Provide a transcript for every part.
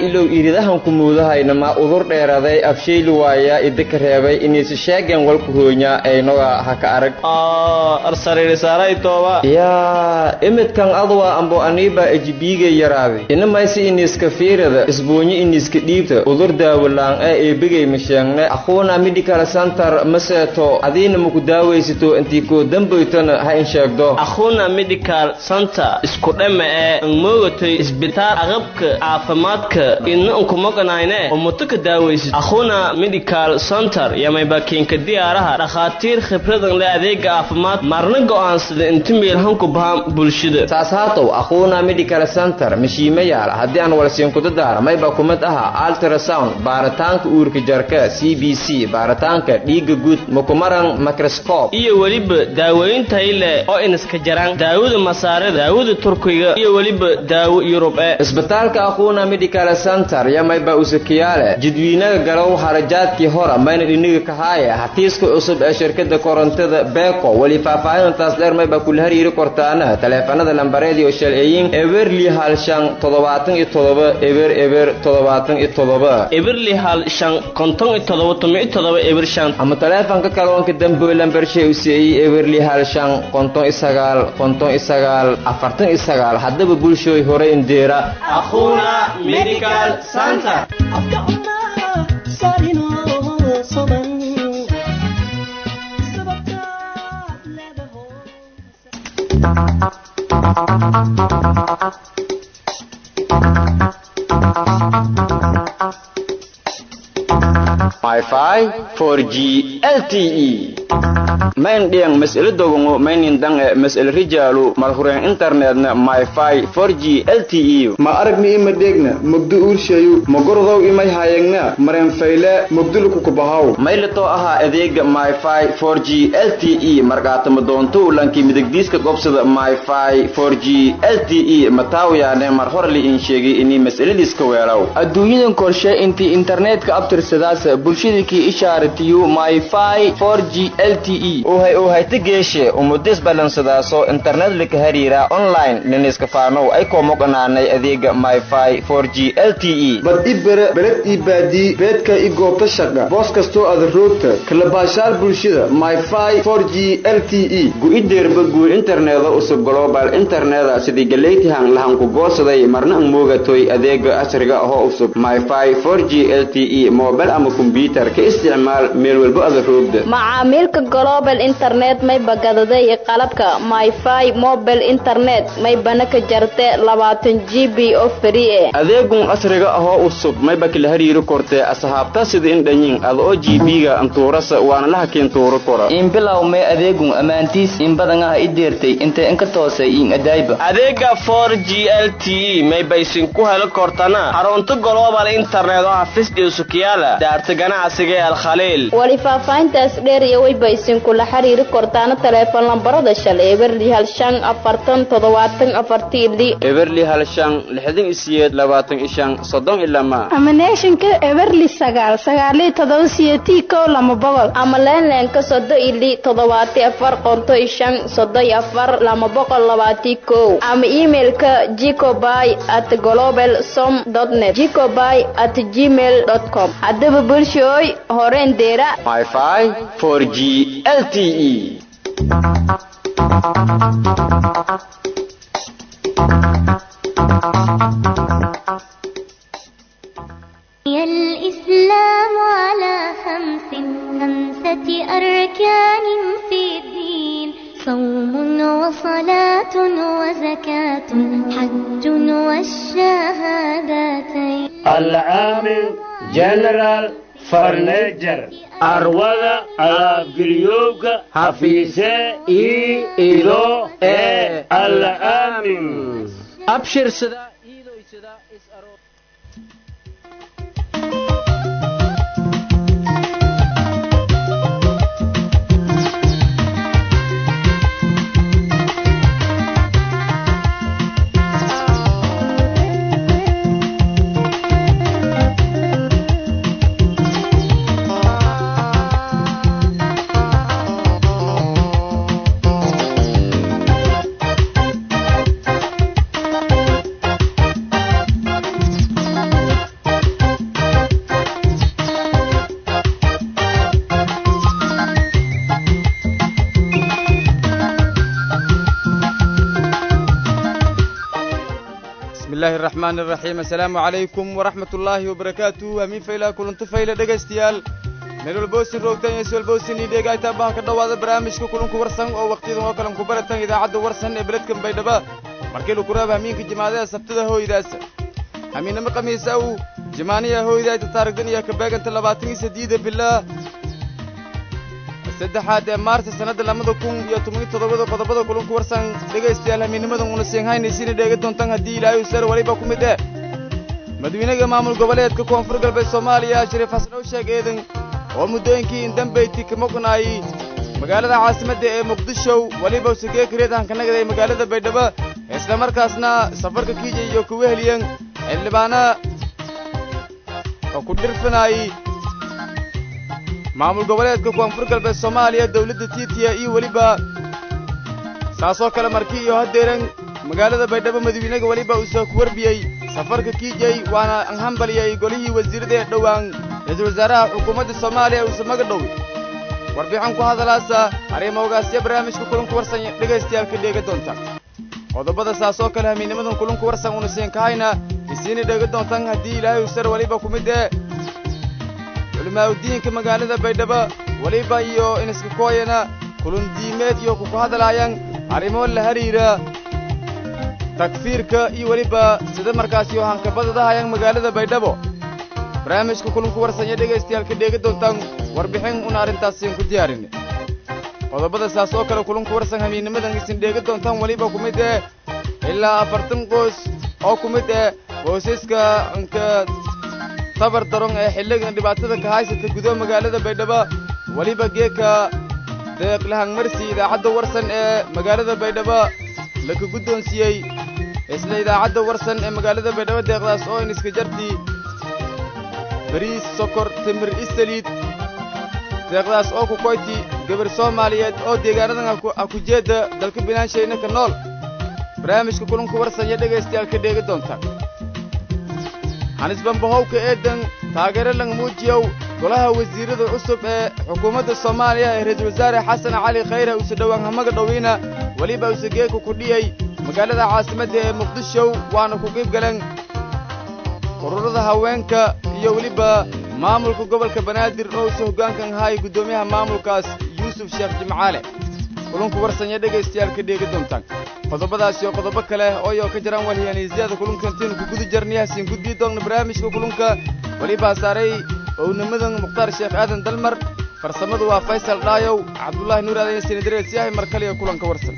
ilow iridahan kumuudahayna ma udur dheeraday afshayli waaya idika reebay inaysi sheegeen walku hoonya aynoga haka arag yaa imidkan adwa ambo aniiba ejibiiga yaraaday inamaysi iniska fiirada isbuunyo iniska dhiibta udur daawalaan ee eebigay masheegne aquuna medical center maseeto adiina maku daawaysato intii koo dambaytana ha in sheegdo akhuna medical center isku dhama ee angmoogatay isbitaal aqabka caafimaadka idna unkumoganayne umutuka daawaysid akhuna medical center yamaybakiinka diyaaraha dhakhaatiir khibradan le adeega caafimaad marna go'aansada inta meelhanku bahaan bulshada saas haatow aquuna medical center mashiima yaala haddii aan walsiinkuda daara mayba kumid aha ultrasound baaritaanka uurka jarka c b c baaritaanka dhiigga guud makumaran microscope iyo weliba daaweyn tayle oo iniska jaraan daawada masaarada daawada turkiga iyo weliba daawo yurub ee isbitaalka aquuna medical center yamayba usakiyaale jidwiinaga galow harajaadkii hora mayna dhiniga kahaaya hatiiska cusub ee shirkada korontada beko weli faahfaahintaas dheer mayba kula hariiri kortaana taleefanada lambareedii oo shalceeyin eberli hal shan toddobaatan iyo toddoba eber eber toddobaatan iyo toddoba eberli hal shan konton iyo toddoba toban iyo toddoba eber shan ama taleefanka kaloonka damboy lambarshay u siiyey eberli hal shan konton iyo sagaal konton iyo sagaal afartan iyo sagaal haddaba bulshooy hore indeera akhuna medical center Wi-Fi 4G LTE main dhiang mas'ala dogongo mainin dang e mas'ala rijalu malhuren internetna Wi-Fi 4G LTE ma aragni ima degna mugdu urshayu magordow imay hayagna maren fayle mugdulu kukubahaw maylato aha adeega Wi-Fi 4G LTE markaatama doonto lanki midigdiiska gobsada Wi-Fi 4G LTE mataawiyaane mar hore li in sheegay inay mas'aladiiska weelaw adduunyadan korshe intii internetka abtirsadaas bulshadakii ishaaratiyu myfi 4g lte uhay uhayta geeshe umudis balansadaaso internet lika hariira online niniska faanow ay koomoqanaanay adeega myfi 4g lte bad i bere beled ii baadii beedka i goobta shaqa boos kastoo ada roogta kalabaashaal bulshada myfi 4g lte gu-ideerba guur interneda usub global interneda sidii galeytihan lahanku goosaday marna ang moogatoy adeega casriga ahoo usub myfi 4g lte mobile ama kombyutar ka isticmaal meel walba ada roogda macaamiilka global internet may bagadaday qalabka myfi mobile internet may bana ka jarte labaatan g b oo free e adeegun casriga ahoo usub mayba kala hariiri kortee asxaabta sida in dhanyin ada oo gb-ga antuurasa waana la hakiin tuuro kora in bilow may adeegun ammaantiis in badan ah i deertay intay inka toosay in adaayba adeega 4g lte may baysin ku heli kortana xarunta global internet oo xafisdhiw sukiyaala daarta ganacsiga ee alkhaliil wali faahfaahintaas dheer iyo wayba isinkula xiriiri kortaana taleefon lambarada shalay eberli hal shan afartan toddobaatan afartii li eberli hal shan lixdan isiyeed labaatan ishan soddon ilama amaneeshinka eberli sagaal sagaaliyo todoba siyeetii kow lama boqol ama leenleenka sodo ili toddobaati afar qonto ishan sodo iyo afar lama boqol labaatii kow ama emailka jicoby at global som net jicoby at gmail com haddaba bulshooy horeen deera myfi 4g lte بني الإسلام على خمس خمسة أركان في الدين صوم وصلاة وزكاة حج والشهادتين العامل جنرال فرنيجر arwada alaabgeliyowga hafiise ii ido ee alla aamin abshirsada bismillaahi araxmaani araxiim assalaamu calaykum waraxmat ullaahi wabarakaatu hamiin fayla kulanti fayle dhegaystayaal meel walboosin roogtan iyo swalboosin ii dheegaytaa baha ka dhowaada barnaamijka kulanku warsan oo wakhtiyadan oo kalen ku baratan idaacadda warsan ee beledkan baydhaba markii lagu raaba hamiinka jimaadaha sabtada hooydaasa hamiinnimo khamiisa uu jimaaniya hooydayta taarigdan iyo kabeeganta labaatan iyo saddeeda bilaa saddexaad ee maarta sannadda lamada kun iyo toban iyo toddobada qodobada kulanku warsan dhegaystayaal hamiinnimadan una siinhaynaysiina dheega doontaan haddii ilaahay usar weliba ku mid eh madawiinaga maamul goboleedka koonfur galbeed soomaaliya shariif xasan ow sheeg eedan oo muddooyinkii indambeyti ka maqnaayey magaalada caasimadda ee muqdisho weliba usageekareed hankanagada ee magaalada baydhabo isla markaasna safarka kiija iyo kuwa heliyan xildhibaana oo ku dhirfanaayey maamul goboleedka koonfur galbeed soomaaliya dawladda tiitiya iyo weliba saasoo kale markii iyo haddeeran magaalada baydhabo madawiinaga weliba uusoo ku warbiyey safarka kiijay waana anhambaliyey golihii wasiirada ee dhowaan ra-iisul wasaaraha xukuumadda soomaaliya uuse maga dhowi warbixin ku hadalaasa arrimogaasya barnaamijka kulanku warsan dhegaystayaal ka dheega doonta qodobada saasoo kale hamiinnimadan kulanku warsan una siinkahayna isiina dheega doontaan haddii ilaahay usar weliba ku mid ee culimaa'udiinka magaalada baydhabo weliba iyo iniska kooyana kulundiimeed iyo kuku hadlaayaan arrimo la hariira takfiirka iyo weliba sida markaasi oo hankabadadahayaan magaalada baydhabo barnaamijka kulanku warsanya dhegaystayaal ka dheega doontaan warbixin una arrintaasiin ku diyaarin qodobada saas oo kale kulanku warsan hamiinnimadan isin dheega doontaan weliba ku mid eh ilaa afartan qoys oo ku mid eh qoysaska nka tabar daron ee xilligan dhibaatada ka haysata gudaha magaalada baydhabo weliba geeka deeqlahangmarsi idaacadda warsan ee magaalada baydhabo laka guddoonsiiyey isla idaacadda warsan ee magaalada baydhabo deeqdaas oo iniska jartii bariis sokor timir isaliid deeqdaas oo ku koyti gabar soomaaliyeed oo deegaanadan ha ku jeedda dalka binaanshaynaka ka nool barnaamijka kulanku warsanya dhegaystayaal ka dheega doonta hanisbambahowka eedan taageero lang muujiyow golaha wasiirada cusub ee xukuumadda soomaaliya ee ra-iisul wasaare xasan cali khayre uuse dhowaan hamaga dhowiina weliba uuse geeka ku dhiyey magaalada caasimadda ee muqdisho waana ku qiib galeen ururada haweenka iyo weliba maamulka gobolka banaadir oo uuse hoggaankan ahaay guddoomiyaha maamulkaas yuusuf sheekh jimcaale kulunku warsanya dhegaystayaal ka dheega doontaan qodobadaas iyo qodobo kale ooyo ka jiraan walhiyaaniisyada kulunkantiinu ku guda jarniyahasiin gudbii doonna barnaamijka kulunka welibaa saaray ownimadan mukhtaar sheekh aadan dalmar farsamadu waa faysal dhaayow cabdullaahi nuur aadan sinidarees yahay mar kaliya kulanka warsan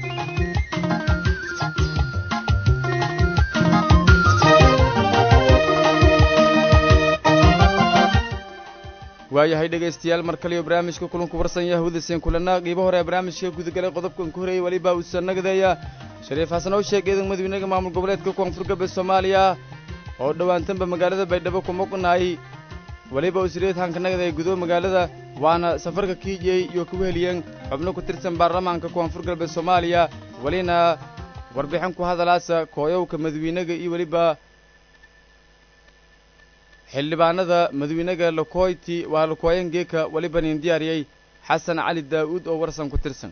waayahay dhegaystayaal mar kaliyo barnaamijka kulanku warsan yahwadaseen kulana qiibo hore ee barnaamijka gudagalay qodobkan ku horeeyey weliba uusa nagadeeya shariif xasan oo sheeg eedan madawiinaga maamul goboleedka koonfur galbeed soomaaliya oo dhowaantanba magaalada baydhabo ku muqnaayey weliba usreed hanka nagada ee gudoba magaalada waana safarka kiijiyey iyo kuwa heliyeen xubno ku tirsan baarlamaanka koonfur galbeed soomaaliya welina warbixin ku hadalaasa kooyowka madawiinaga iyo weliba xildhibaanada madawiinaga lakoyti waa lakooyan geeka weliba nin diyaariyey xasan cali daa'uud oo warsan ku tirsan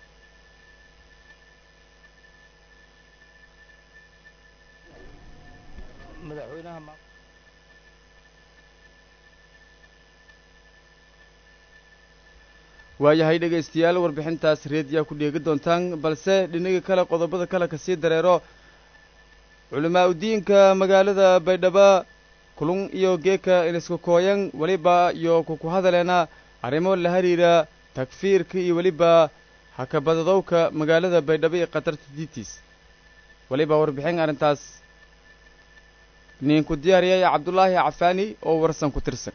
waayahay dhegaystayaal warbixintaas reediyaa ku dheegi doontaan balse dhinaga kale qodobada kale ka sii dareero culimaa'udiinka magaalada baydhabo kulun iyo geeka iniska kooyan weliba iyo kuku hadaleena arrimo la hariira takfiirka iyo weliba hakabadadowka magaalada baydhabo iyo khatarta diitiis weliba warbixin arrintaas ninku diyaariyay cabdulaahi cafaani oo warsan ku tirsan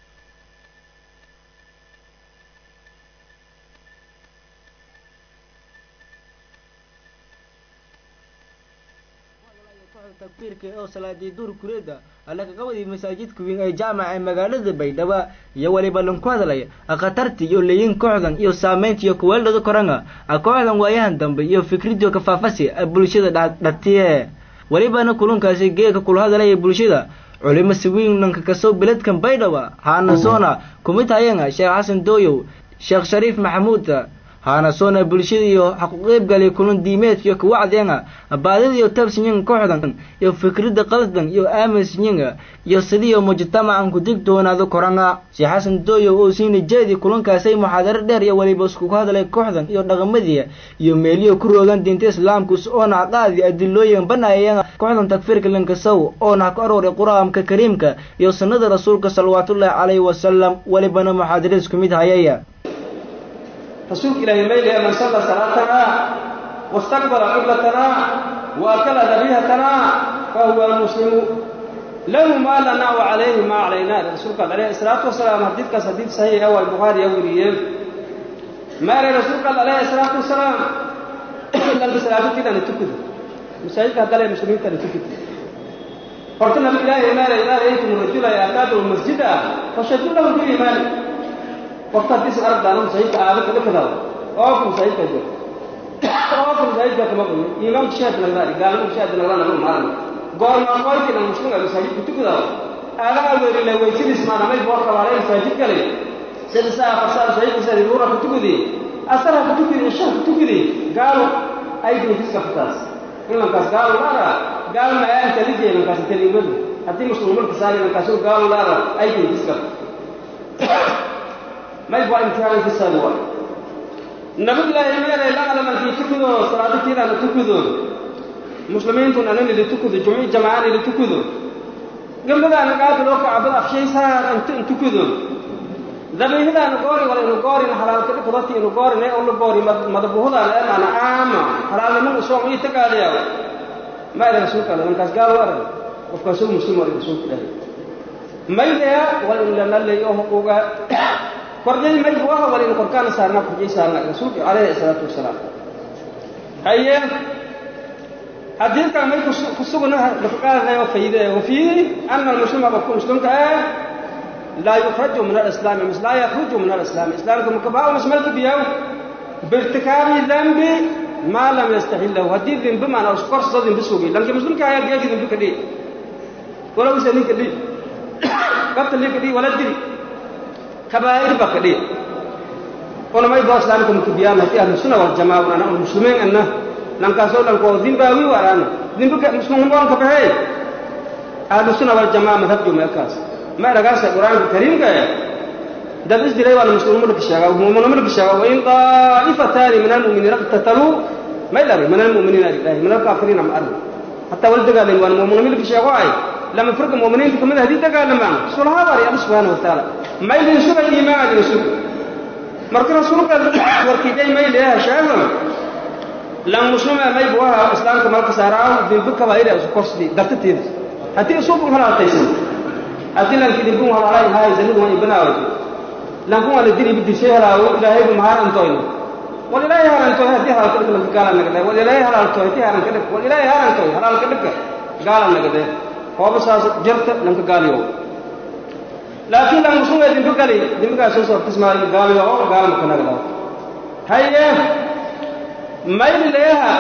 takbiirka oo salaadii duur kureeda alla kaga wadi masaajidka weyn ee jaamaca ee magaalada baydhabo iyo weliba lanku hadlaya khatarta iyo leeyin kooxdan iyo saamaynta iyo kuweeldhada koranga kooxdan waayahan dambe iyo fikridio kafaafasi bulshada dhatiye welibana kulunkaasi geeka kula hadalaya bulshada culimo siwiinanka kasoo beledkan baydhabo haanasoona kumid hayanga sheekh xasan dooyow sheekh shariif maxamuud haana soona bulshada iyo xaquqeybgalay kulan diimeedkiyo kawacdeenga baadida iyo tabsinyin kooxdan iyo fikradda qaldan iyo aaminsinyinga iyo sidiiyo mujtamacan ku digtoonaado koranga si xasan dooyo oo siina jeedi kulankaasay muxaadaro dheer iyo weliba iskugu hadlay kooxdan iyo dhaqamadii iyo meeliyo ku roogan diinta islaamka oona qaadi adilooyin banaayeen kooxdan takfiirka lankasow oona ku arooray qur-aanka kariimka iyo sunnada rasuulka salawaatullaahi calayhi wasalam welibana muxaadaro isku mid hayaya rasuulka ilaahay mayliya man salla salaatanaa wastaqbala qiblatanaa wa akala dabiihatanaa fa huwa muslimu lahu maa lanaa wa calayhi maa calaynaa rasuulka alayhi salaatu wasalaam xadiidkaas xadiid saxiix ah waa bukhaari yaa weriyeen maale rasuulka alayhi salaatu wasalaam lanka salaafatiidana tukada masaajidka haddale muslimiintana tukada horta nabi ilaahay maale idaa ra'aytum rajula yaataadu masjida fashadu lahu biliimaani qofka haddii is arag daano masaajidka aada kaga kadaado oo ku masaajidka jiro oo ku masaajidka kama qoyo imaamka shaahid nagdaari gaalimo shaahid nagdana ma maaran goorma qoytina muslimga masaajidka tukadaado aadaha weerile weysidiis maana may boo qabaalay masaajid kale sida saa farsaa masaajidka sida ruura ku tukudi asara ku tukudi ishaa ku tukudi gaalo ay dinkiska fitaas imankaas gaalo laara gaalo ma aan talije imankaas taliibadu haddii muslimuulka saari imankaas gaalo laara ay dinkiska may baa imtixaan ka saari waayo nabadilaahi meelay la alamankii tukudo salaadatiidana tukudo muslimiintun anan ili tukudo jumci jamacaan ili tukudo gabdhadaana gaada loo kacbada afshaysaar inta in tukudo dabiihadaana goori wala inu goorin halaalka dhikadoti inu goorin ee ula goori madabuhadaana ee maana aama halaalniman usoom ii tagaadayaa ma ila rasuulka alle markaas gaal u arag qofkaasuu muslim wala rasuulka ilaahi maydaya wala inu lanalay oo huquuga kordhay may buu aha wala inu korkaana saarnaa kordhay saarnaa rasuulka calayhi salaatu wasalaam haye xadiidkan may ku sugna lafaqaadayo fayde wafii ana almuslima qofka muslimka ah laa yukhraju min alislaami mis laa yakhruju min alislaami islaamka makabaa masmalka biyaw biirtikaabi dambi maa lam yastaxillahu haddii dimbi maana korsada dimbi sugi lanki muslimka ayaa geegi dimbi ka dhihi wala usa ninka dhihi gabta linka dhihi wala diri kabaa'ir ba ka dhihi unamay boo islaamka makabiyaan haddii ahlu sunna waljamaa unana un muslimiin anna lankaasoo dhankoo dimbaawi waraana dimbi muslimnimoonka bahey ahlu sunna waljamaa madhabjo meelkaas ma eragaasa qur-aanka kariimka eh dad isdilay waana muslimulka sheegaa mu'minulka sheegaa wain daa'ifataani min almu'miniina iqtataluu ma ilari min almu'miniina ilahi min alkaafiriina ma arri hataa wala dagaalayn waana mu'minulka sheego ay lama firqa mu'miniinta kamid haddii dagaalamaan sulaha bari alla subxaana watacaala ma idin suga iimaan idin suga marka rasuulka warkiijay may leeyaha sheego lan muslima may buu ahaa islaamka malka saaraaw dimbi kabaa'ira isu korsdi dartateeda haddii isugu halaataysan haddii lanki dimbin halaalay haay zanidu waa ibanaaway lankun waa la diri bidishay halaawo ilaahaygu mahaarantoyno wal ilaahay harantoy haddii halaalka dhig lanka gaala nagadee wal ilaahay halaaltoy haddii haranka dhig wal ilaahay harantoy halaalka dhigka gaala nagadee hooba saas jirta lanka gaaliyo laakiin lan muslima dimbi gali dimbigaas soo soortismaayo gaaliyo oo gaala maka nagdaa haye mayli leeha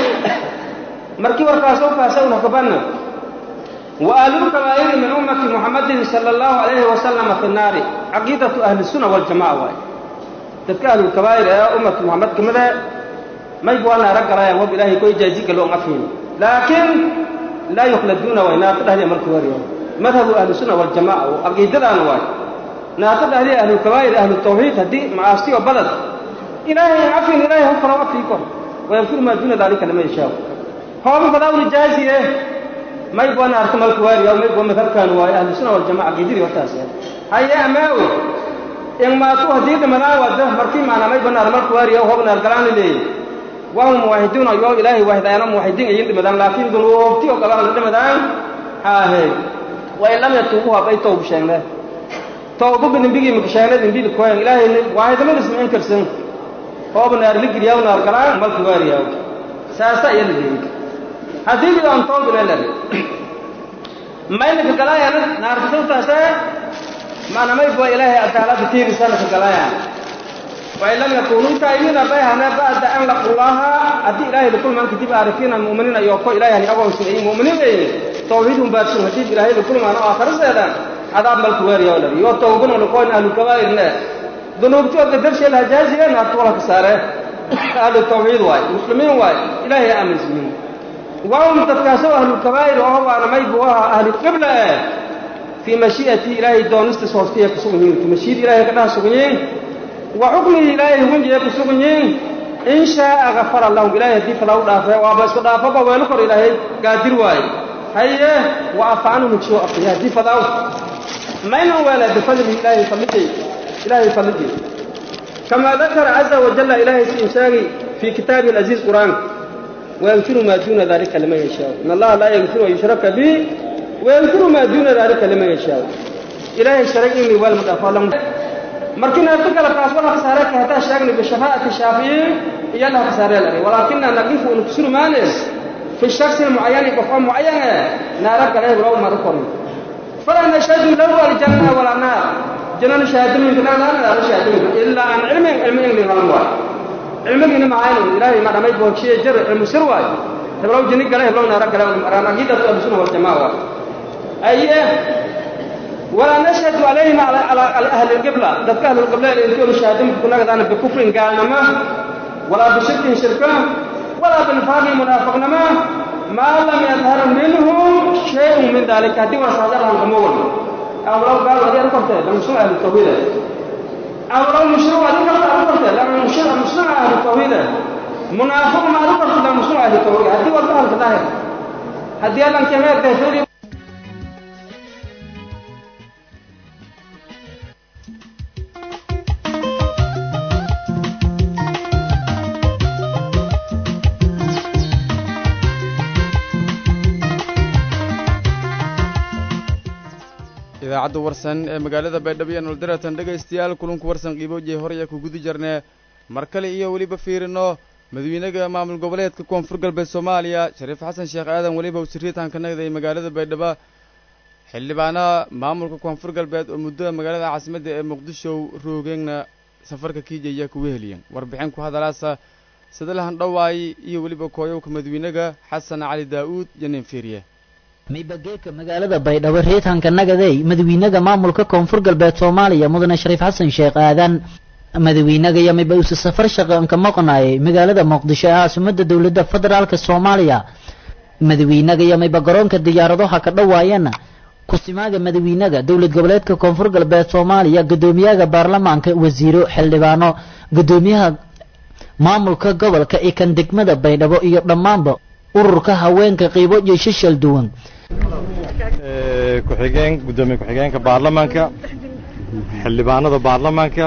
markii warkaasoo kaasa una kabanna وأهل الكبائر من أمة محمد صلى الله عليه وسلم في النار عقيدة أهل السنة والجماعة واي تلك أهل الكبائر يا أمة محمد كمذا ما يبوانا رقرا يا رب إلهي كوي جازيك لو أفين لكن لا يخلدون ويناقض أهل أمر كبائر مذهب أهل السنة والجماعة وعقيدة واي ناقض أهل أهل الكبائر أهل التوحيد هدي معاصي وبلد إلهي عفين إلهي هم فروا فيكم ويغفر ما دون ذلك لما يشاء هو بفضاول جازيه may boo naarta malka waariya may boo madhabkan waayo ahlu sunna wal jamaa aqidiri wataas haye amaawo in maatu haddii dhimadaan wada markii maana may boo naar malka waariya hob naar galaan leeyahy wahum muwaxiduuna yoo ilaahay waahidaayana muwaxidiin ayin dhimadaan laakiin dunuubti oo galaan la dhimadaan haahe wa in lam yatuubu habay toobu sheegne toobu bidinbigii maka sheegne dimbili koyan ilaahay waahidamadiis ma inkarsan hooba naar ligiriyaaw naar galaan malka waariyaa saasa iya la leeyahy haddii bi aan toog leelay mayna ka galayana naartasawtaase maana may bua ilaahay cadaalada tiirisana ka galayaan wain lam yakunuu taa'imiina bayhana ba'da an laqullaha haddii ilaahay lakulmaan kadib aarifiina mu'miniina iyo ko ilaahay hani agoonsin ay mu'miniin ay tawxiidun baadsun haddii ilaahay lakulmaan oo aakhiraseeda cadaab malka weeriya oo lari yoo tawbana lakoon ahlu kabaa'irne dunuubtii oo qadarsheela hajaaziyeen naarta wala ka saaree ahlu tawxiid waay muslimiin waay ilaahay aaminsiyin waum dadkaasoo ahlulkabaa'ir oo waana maybu aha ahlulqibla eh fii mashii'ati ilaahay doonistiis hoostiya ku sugan yihiin mashiid ilaahay ka dhaha sugan yihiin wa xukmihi ilaahay hugunjiya ku sugan yihiin in shaaa gafara lahum ilaahay haddii fala u dhaafe waaba isku dhaafaba weelu kor ilaahay gaadir waaye haye wa afa canhum jiyo afiya haddii fadaaw maynan weela bifadlihi ilaahay fallidey ilaahay fallidey كما ذكر عز وجل إلهي سإنشاغي في كتابه العزيز قرآن ويغفر ما دون ذلك لمن يشاء إن الله لا يغفر ويشرك به ويغفر ما دون ذلك لمن يشاء إلهي شرقني والمدافع لهم مركنا تقل قاس ولا خسارك حتى شاغني بشفاعة الشافعي يلا خسارة لري ولكننا نقف ونكسر مالس في الشخص المعين قفا معين نارك عليه ولو ما ركض فلا نشهد له الجنة ولا نار جنان شهادة من كنا لا لا شهادة من إلا عن علم علم إنجلي غلوا علم إنه معانا إلهي ما رميت به شيء جر علم سرواي تبلو جني قال يبلو نارا قال أنا أكيد أتوقع بسنة والجماعة أيه ولا نشهد عليهم على على, على أهل القبلة ذكر أهل القبلة اللي يقولوا شهادة كنا قدنا بكفر قال نما ولا بشرك شركا ولا بالنفاق منافق نما ما لم يظهر منهم شيء من ذلك هذه وسادة الأمور أو لو قالوا هذه أنكرت لما مشروع أهل التوحيد أو لو مشروع هذه أنكرت أنكرت لما مشروع مشروع أهل التوحيد منافق ما أنكرت لما مشروع أهل التوحيد هذه وقتها الظاهر هذه أن كما تهتدي idaacadda warsan ee magaalada baydhabo iyo noldaratan dhegaystayaal kulanku warsan qiiboojiye horaya ku guda jirnee mar kale iyo weliba fiirino madawiinaga maamul goboleedka koonfur galbeed soomaaliya shariif xasan sheekh aadan weliba usiriitaan ka nagday magaalada baydhabo xildhibaanaha maamulka koonfur galbeed oo muddo magaalada caasimadda ee muqdisho roogeenna safarka kiijaya kuga heliyeen warbixin ku hadalaasa sadalahan dhawaay iyo weliba kooyowka madawiinaga xasan cali daa'uud iyo nin fiiriye maybageeka magaalada baydhabo reetanka nagadey madawiinaga maamulka koonfur galbeed soomaaliya mudane shariif xasan sheekh aadan madawiinaga iyo mayba usi safar shaqanka maqnaayay magaalada muqdisho ee caasimada dowladda federaalka soomaaliya madawiinaga iyo mayba garoonka diyaaradaha ka dhawaayana kusimaaga madawiinaga dowlad goboleedka koonfur galbeed soomaaliya guddoomiyaha baarlamaanka wasiiro xildhibaano guddoomiyaha maamulka gobolka iyo kan degmada baydhabo iyo dhammaanba ururka haweenka qiibo iyo shishal duwan ku-xigeen guddoomiye ku-xigeenka baarlamaanka xildhibaanada baarlamaanka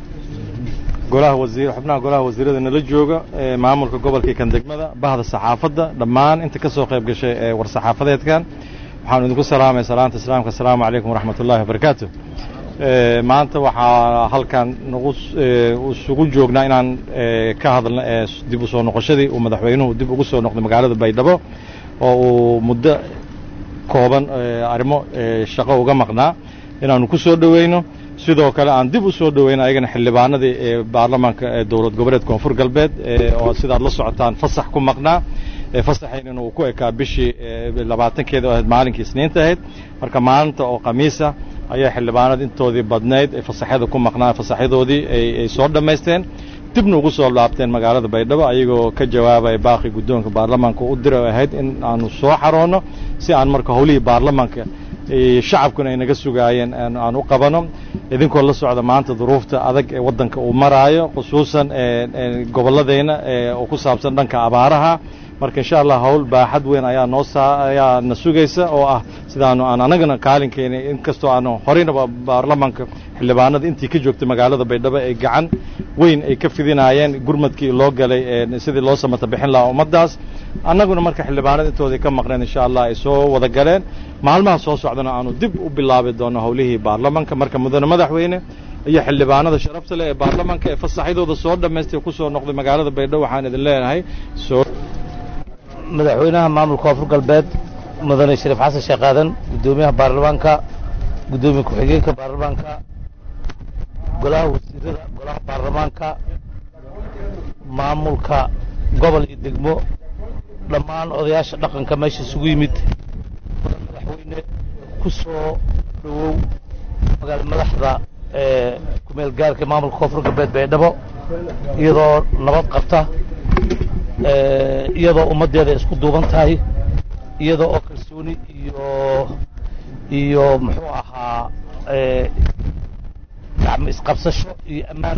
golaha wasiir xubnaha golaha wasiirada nala jooga maamulka gobolka iyo kan degmada bahda saxaafadda dhammaan inta ka soo qayb gashay ee war saxaafadeedkan waxaanu idinku salaamay salaanta islaamka asalaamu calaykum waraxmat ullahi wabarakaatu maanta waxaa halkan nagu isugu joognaa inaan ka hadalno dib u soo noqoshadii uu madaxweynuhu dib ugu soo noqday magaalada baydhabo oo uu muddo kooban arrimo shaqo uga maqnaa inaanu ku soo dhoweyno sidoo kale aan dib u soo dhoweyno ayagana xildhibaanadii ee baarlamaanka ee dowlad goboleed koonfur galbeed oo sidaad la socotaan fasax ku maqnaa fasaxaynina uu ku ekaa bishii labaatankeeda oo ahayd maalinkii isniinta ahayd marka maalinta oo khamiisa ayaa xildhibaanada intoodii badnayd ee fasaxyada ku maqnaa fasaxyadoodii ay soo dhammaysteen dibna ugu soo laabteen magaalada baydhabo ayagoo ka jawaabaya baaqi guddoonka baarlamaanka u dira ahayd in aanu soo xaroonno si aan marka howlihii baarlamaanka shacabkuna ay naga sugaayeen aan u qabano idinkoo la socda maanta duruufta adag ee waddanka uu maraayo khusuusan gobolladayna oo ku saabsan dhanka abaaraha marka insha allah howl baaxad weyn ayaa noo saa ayaa na sugaysa oo ah sidaanu aan anagana kaalinkeena inkastoo aanu horeynaba baarlamaanka xildhibaanada intii ka joogtay magaalada baydhabo ay gacan weyn ay ka fidinaayeen gurmadkii loo galay sidii loo samata bixin lahaa ummaddaas annaguna marka xildhibaanada intoodii ka maqneen insha allah ay soo wada galeen maalmaha soo socdana aanu dib u bilaabi doono howlihii baarlamaanka marka mudane madaxweyne iyo xildhibaanada sharafta leh ee baarlamaanka ee fasaxyadooda soo dhammaystay ku soo noqday magaalada baydhabo waxaan idin leenahay soo madaxweynaha maamulka koonfur galbeed mudane shariif xasan sheekh aadan guddoomiyaha baarlamaanka guddoomiye ku-xigeenka baarlamaanka golaha wasiirada golaha baarlamaanka maamulka gobol iyo degmo dhammaan odayaasha dhaqanka meesha isugu yimid madaxweyne ku soo dhowow magaala madaxda kumeel gaarka maamulka koonfur galbeed baydhabo iyadoo nabad qabta iyadoo ummaddeeda isku duuban tahay iyadoo oo kalsooni iyo iyo muxuu ahaa gacmo isqabsasho iyo ammaan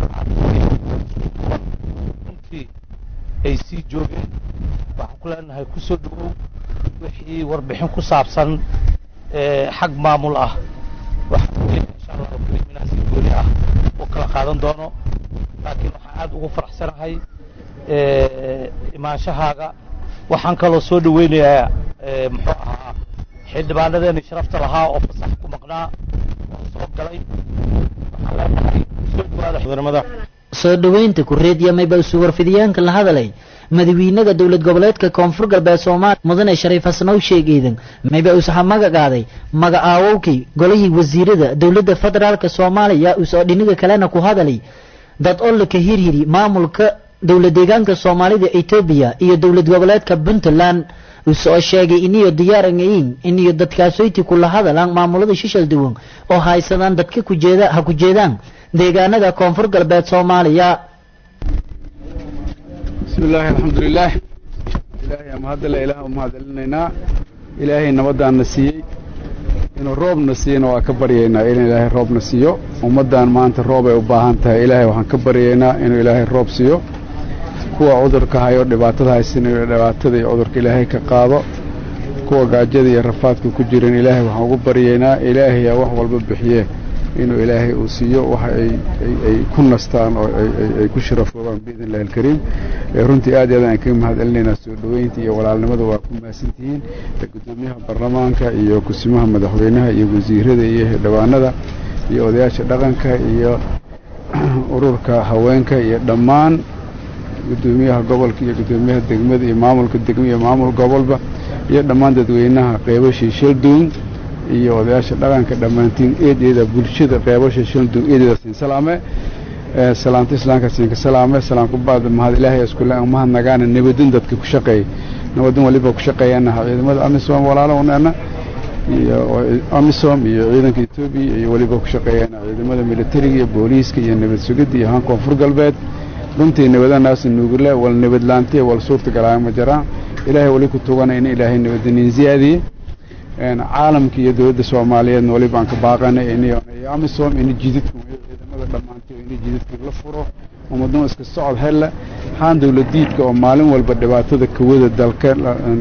runtii ay sii joogeen waxaan ku leenahay ku soo dhawow wixii warbixin ku saabsan xag maamul ah waxaan insha allahu karim inaan si gooni ah u kala qaadan doono laakiin waxaan aad ugu faraxsanahay imaanshahaaga waxaan kaloo soo dhaweynayaa muxuu ahaa xildhibaanadeeni sharafta lahaa oo fasax ku maqnaa oo soo galay waxaan leenahay soo dhawaada soo dhoweynta kureediya mayba isu warfidiyaanka la hadalay madawiinaga dowlad goboleedka koonfur galbeed soomaaliya mudane shariif xasanow sheegeydan mayba usaxa magacaaday magacaawowkii golihii wasiirada dowladda federaalk soomaaliya usoo dhiniga kalena ku hadalay dad olaka hirhiri maamulka dowlad deegaanka soomaalida etoobiya iyo dowlad goboleedka puntland usoo sheegay iniyo diyaarangayin iniyo dadkaasoyti kula hadalaan maamulada shishal duwan oo haysadaan dadka kujeeda ha ku jeedaan deegaanada koonfur galbeed soomaaliya bismi illaahi alxamdulilaah ilaahay amahadale ilaah umahadcelinaynaa ilaahay nabaddaanna siiyey inuu roobna siiyena waa ka baryaynaa in ilaahay roobna siiyo ummaddan maanta roob ay u baahan tahay ilaahay waxaan ka baryaynaa inuu ilaahay roob siiyo kuwa cudurka hayo dhibaatada haysan inuu dhibaatada iyo cudurka ilaahay ka qaado kuwa gaajada iyo rafaadka ku jiran ilaahay waxaan ugu baryaynaa ilaahayaa wax walba bixiye inuu ilaahay uu siiyo waxa ay ku nastaan oo ay ku sharafoobaan biidn illahi alkariim runtii aad iyo aad aan kaga mahad celinaynaa soo dhoweynta iyo walaalnimada waa ku mahadsantihiin gudoomiyaha baarlamaanka iyo kusimaha madaxweynaha iyo wasiirada iyo xildhibaanada iyo odayaasha dhaqanka iyo ururka haweenka iyo dhammaan gudoomiyaha gobolka iyo gudoomiyaha degmada iyo maamulka degma iyo maamul gobolba iyo dhammaan dadweynaha qeybashii shaldown iyo odayaasha dhaqanka dhammaantiin eedeeda bulshada qeybasha shaldown eedeeda siin salaame salaamta islaamka siinka salaame salaamku baad mahad ilaahay iskule mahad nagaana nabadin dadka ku shaqeey nabadin waliba ku shaqeeyanaha ciidamada amisom walaalo uneena iyo amisom iyo ciidanka etoobiya iyo weliba ku shaqeeyana ciidamada militariga iyo booliiska iyo nabad sugidda iyo haan koonfur galbeed runtii nabadanaas nuugule wal nabadlaantiya wal suurta galaayo ma jiraan ilaahay weli ku tugana in ilaahay nabadanin ziyaadiye caalamka iyo dowladda soomaaliyeedna waliba aan ka baaqana in amisom in jididka ciidamada dhammaantay in jididka la furo ummadnimo iska socod helle haan dowladiidka oo maalin walba dhibaatada kawada dalka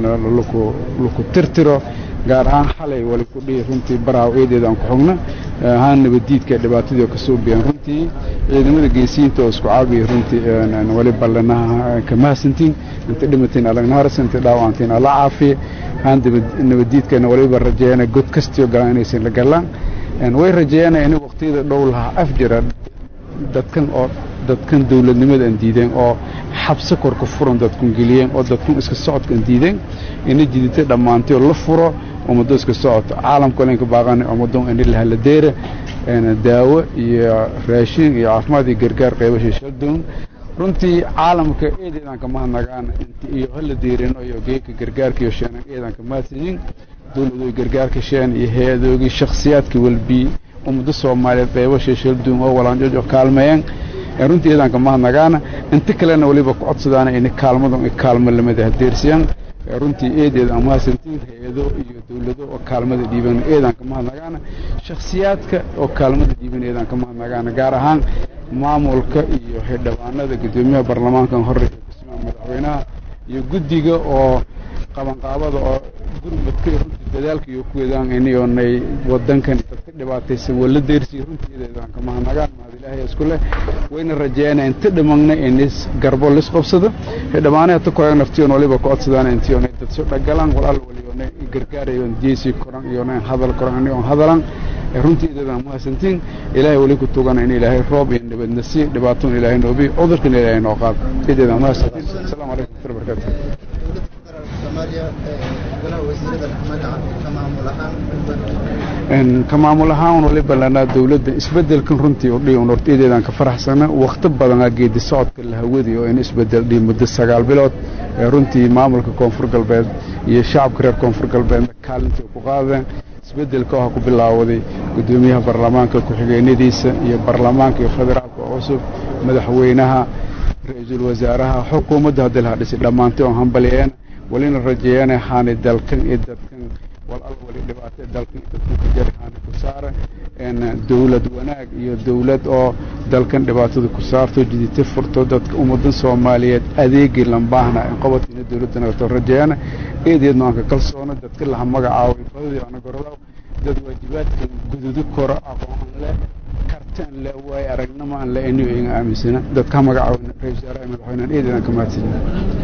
laku tirtiro gaar ahaan xalay wali ku dhihi runtii baraaw eedeeda aan ku xogna haan nabadiidka dhibaatadii oo kasoo biyaan runtii ciidamada geesiyiinta oo isku caabiya runtii wali ballanaha ka mahadsantiin inta dhimatiin alagna harsan inta dhaawacantiin alla caafiye haan nabadiidkana waliba rajeeyana god kastiyo galaan inaysan la galaan way rajeeyana in waqtiyada dhow lahaa af jira dadkan oo dadkan dowladnimada aan diideen oo xabsi korka furan dadkun geliyeen oo dadkun iska socodka aan diideen ina jidita dhammaantay oo la furo ummado iska socoto caalamka lenka baaqana ummado ini lahaladeera daawo iyo raashin iyo caafimaad iyo gargaar qaybasha shaldown runtii caalamka eedeedaan ka mahadnagaan iyo hala deerin iyo geeka gargaarka iyo sheenan eedaan ka mahadsanyin dowladooy gargaarka sheen iyo hay-adoogii shakhsiyaadka walbii ummado soomaaliyeed qaybasha shaldown oo walaanjojo kaalmeeyeen runtii eedaan ka mahadnagaana inta kalena waliba ku codsadaana in kaalmadu kaalmo lamada hadeersiyaan runtii eedeeda aan mahadsantiin hay-ado iyo dowlado oo kaalmada dhiiban eedaan ka mahadnagaana shakhsiyaadka oo kaalmada dhiiban eedaan ka mahadnagaana gaar ahaan maamulka iyo xildhibaanada guddoomiyaha baarlamaankan hore iyo kusimaha madaxweynaha iyo guddiga oo qabanqaabada oo gurmadka runtii dadaalka iyo ku wadaan inayonay wadankan dadka dhibaataysan wala deersiyo runtii eedeedaan ka mahadnagaan mahad ilaahay isku leh wayna rajeeyana inta dhimagna inis garbo lis qabsado xildhibaanaha ta koyan naftiyoon waliba ku codsadaan intiyoona dad soo dhagalaan walaal waliyoona gargaarayoon jeesi koran iyoona hadal koran aniyoon hadalan runtii eedeedaan mahadsantiin ilaahay weli ku tugana in ilaahay roob iyo nabadna siiyo dhibaatoon ilaahay noobiy cudurkana ilaahay noo qaado eedeedaan mahadsantiin asalaamu calaykum warahmatullahi wabarakatu ka maamul ahaan waliba lanaa dowladda isbedelkan runtii udhi un horta eedeedaan ka faraxsana wakti badanaa geedi socodka la hawadi oo in isbedel dhihi muddo sagaal bilood runtii maamulka koonfur galbeed iyo shacabka reer koonfur galbeedna kaalintii ku qaadeen isbeddelka waxaa ku bilaawaday guddoomiyaha baarlamaanka ku-xigeenadiisa iyo baarlamaanka iyo federaalka cusub madaxweynaha ra-iisul wasaaraha xukuumadda haddii laha dhisay dhammaantay oon hambalyeena walina rajeeyana haani dalkan iyo dadkan wal al wali dhibaatay dalkan iyo dadkan ka jari haani ku saara dowlad wanaag iyo dowlad oo dalkan dhibaatada ku saarto jidita furto dadka ummadan soomaaliyeed adeegii lambaahna qobodkiina dowladda nagato rajeeyana eedeedna aan ka kalsoono dadka laha magacaaway fadadii ana gorodaw dad waajibaadka gududu koro aqoon leh kartaan leh waayo aragnimo aan leh iniyo inga aaminsana dadka magacaaway ra-isul wasaaraha madaxweynean eedeedan ka mahadsanyihin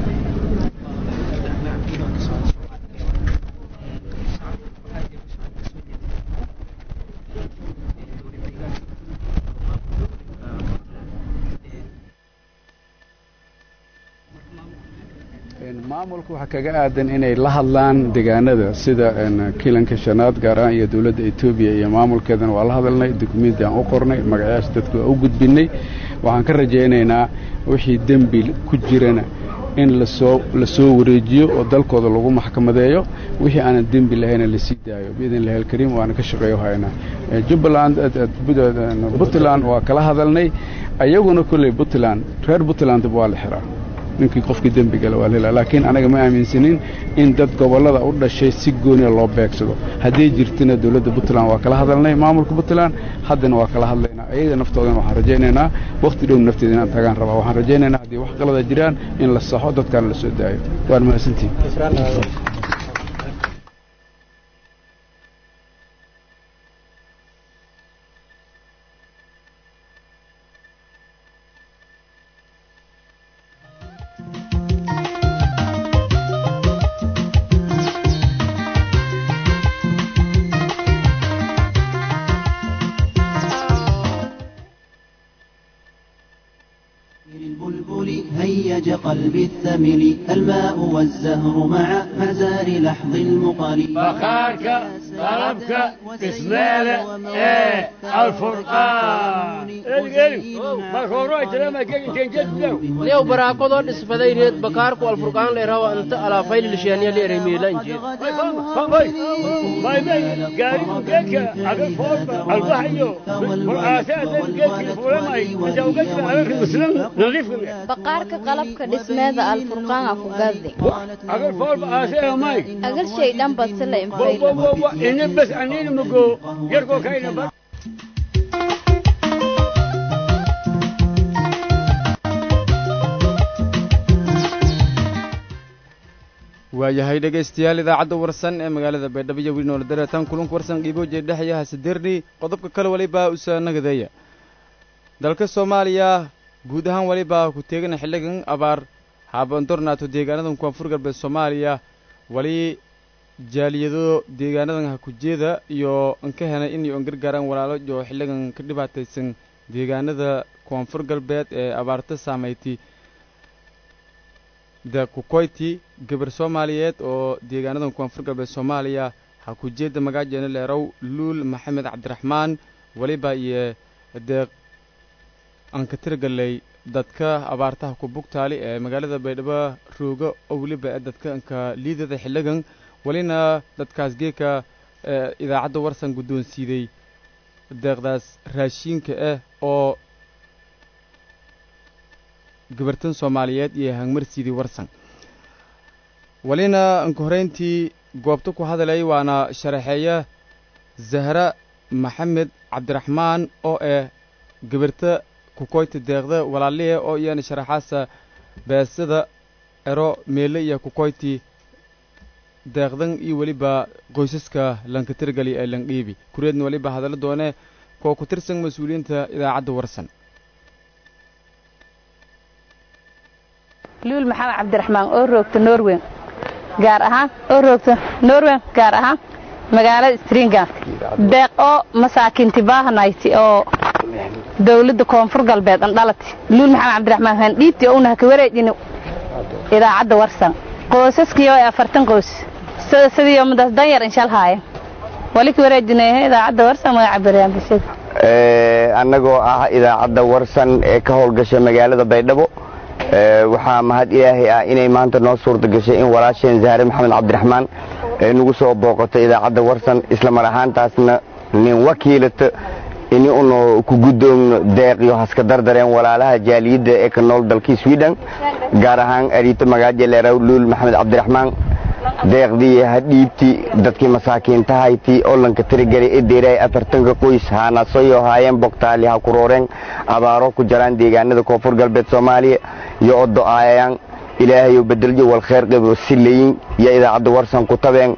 maamulka waxaa kaga aadan inay la hadlaan deegaanada sida kilanka shanaad gaar ahaan iyo dowladda etoobiya iyo maamulkeedana waa la hadalnay dukumenti aan u qornay magacayaasha dadka waa u gudbinay waxaan ka rajaynaynaa wixii dembi ku jirana in lasoo lasoo wareejiyo oo dalkooda lagu maxkamadeeyo wixii aanan dembi lahayna lasii daayo biidn illahi alkariim waana ka shaqeeyo haynaa jubbaland puntland waa kala hadalnay ayaguna kolley puntland reer puntlandba waa la xiraa ninkii qofkii dembigale waa lhelaa laakiin anaga ma aaminsanin in dad gobollada u dhashay si gooniya loo beegsado hadday jirtina dowladda puntland waa kala hadalnay maamulka puntland haddana waa kala hadlaynaa ayaga naftoodana waxaan rajaynaynaa wakhti dhow nafteeda inaan tagaan rabaa waxaan rajaynaynaa haddii wax qalada jiraan in la saxo dadkaana la soo daayo waan mahadsantihin هيج قلبي الثمل الماء والزهر مع مزار لحظ المقل بخارك طلبك اسماله ايه الفرقان lew baraakadoo dhisfadayneed bakaarku alfurqaan leerawa inta alaafaylilisheeniya leeremiilanjeed baqaarka qalabka dhismeeda alfurqaan ku gadi agal shay dhan basila infayla waayahay dhegaystayaal idaacadda warsan ee magaalada baydhabo iyo wili noola dareetaan kulanka warsan qiibooje dhexyaha sadirni qodobka kale walibaa usaanagadeeya dalka soomaaliya guud ahaan walibaa ku teegana xilligan abaar haabandornaato deegaanadan koonfur galbeed soomaaliya wali jaaliyado deegaanadan hakujeeda iyo anka henay inay on gargaaraan walaalo iyo xilligan ka dhibaataysan deegaanada koonfur galbeed ee abaarta saameyti da kukoyti gabar soomaaliyeed oo deegaanadan koonfur galbeed soomaaliya hakujeedda magaajeena leerow luul maxamed cabdiraxmaan weliba iyo deeq aan ka tirgalay dadka abaartaha ku bugtaali ee magaalada baydhabo rooga oo weliba ee dadka anka liidada xilligan welina dadkaas geeka idaacadda warsan guddoonsiiday deeqdaas raashiinka ah oo gabartan soomaaliyeed iyo hangmarsiidii warsan welina anka horeyntii goobta ku hadalay waana sharaxeeya zahra maxamed cabdiraxmaan oo ah gabarta kukoyti deeqda walaalihe oo iyana sharaxaasa beesada ero meele iyo kukoyti deeqdan iyo weliba qoysaska lankatirgali ee landhiibi kureedna weliba hadallo doone koo ku tirsan mas-uuliyiinta idaacadda warsan luul maxamed cabdiraxmaan oo roogta norwen gaar ahaan oo roogta norwen gaar ahaan magaalada stringan deeq oo masaakiinti baahanayti oo dawladda koonfur galbeed an dhalati luul maxamed cabdiraxmaan handhiibti ouna haka wareejini idaacadda warsan qoysaskii oo afartan qoys sida sidii umadaas danyar inshal haaye wali ka wareejinay idaacadda warsan magaca bariyaan bulshada annagoo ah idaacadda warsan ee ka howlgasha magaalada baydhabo waxaa mahad ilaahay ah inay maanta noo suurta gashay in walaasheen zahre maxamed cabdiraxmaan ee nagu soo booqato idaacadda warsan isla mar ahaantaasna nin wakiilata ini unu ku guddoogno deeq iyo haska dardareen walaalaha jaaliyadda ee ka nool dalkii sweden gaar ahaan ariito magaaje leeraw luul maxamed cabdiraxmaan deeqdii hadhiibti dadkii masaakiintahayti olanka tirigelay ee deeraay afartanka qoys haanasoyo haayeen bogtaali ha kurooreen abaaro ku jaraan deegaanada koonfur galbeed soomaaliya iyo odo aayayaan ilaahayo bedeljo wal kheer qabo silayin iyo idaacadda warsan ku tabeen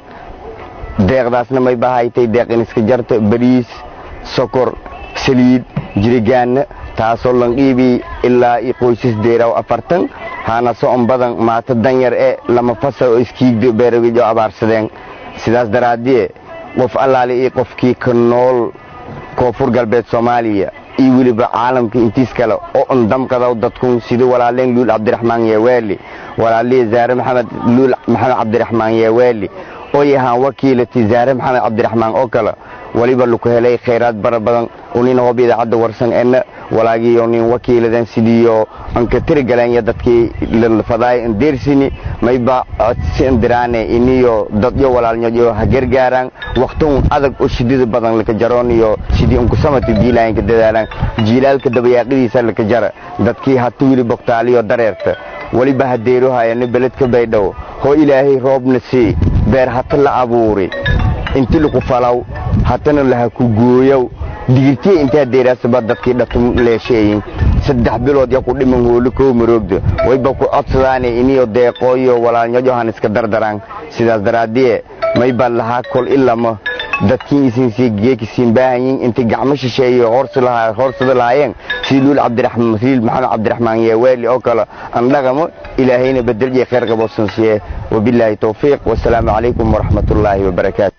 deeqdaasna may bahaytay deeq iniska jarta bariis sokor saliid jirigaanna taasoo lanqiibii ilaa i qoysas deeraw afartan haana so'on badan maata danyar e lama fasa oo iskiigdo beeragijo abaarsadeen sidaas daraaddiye qof allaale io qofkii ka nool koonfur galbeed soomaaliya iyo weliba caalamka intiis kale oo un damkadaw dadkun sida walaaleen luul cabdiraxmaan yeeweeli walaalihii zaare maxamed luul maxamed cabdiraxmaan yeeweeli oo yahaan wakiilati zaare maxamed cabdiraxmaan oo kale waliba laku helay khayraad bara badan unina hob idaacadda warsan ena walaagiyo nin wakiiladan sidiyo anka tirigaleenya dadkii lafadaay ndeersini mayba codsi indiraane iniyo dadyo walaalnyoyo ha gargaaraan waqtun adag oo shidida badan laka jaroon iyo sidii unkusamati jiilaayanka dadaalaan jiilaalka dabayaaqadiisa laka jara dadkii hata wili bogtaaliyo dareerta waliba hadeeruhayana beledka baydhow hoo ilaahay roobna sii beer hata la abuuri inti laku falaw hatana laha ku gooyow digirtiya intaa deeraasaba dadkii dhatum leesheeyin saddex bilood ya ku dhiman hooli kow maroogda wayba ku codsadaane iniyo deeqooyo walaalnyojohan iska dardaraan sidaas daraaddiye mayba lahaa kol ilama dadkiin isinsi geekisiin baahanyin inti gacmo shisheeyo hoorsada lahaayeen sii luul cabdiraxmaan liil maxamed cabdiraxmaan yeeweeli oo kale andhaqamo ilaahayna bedelje khayr qaboosansiye wabilaahi towfiiq wasalaamu calaykum waraxmatullaahi wabarakaatu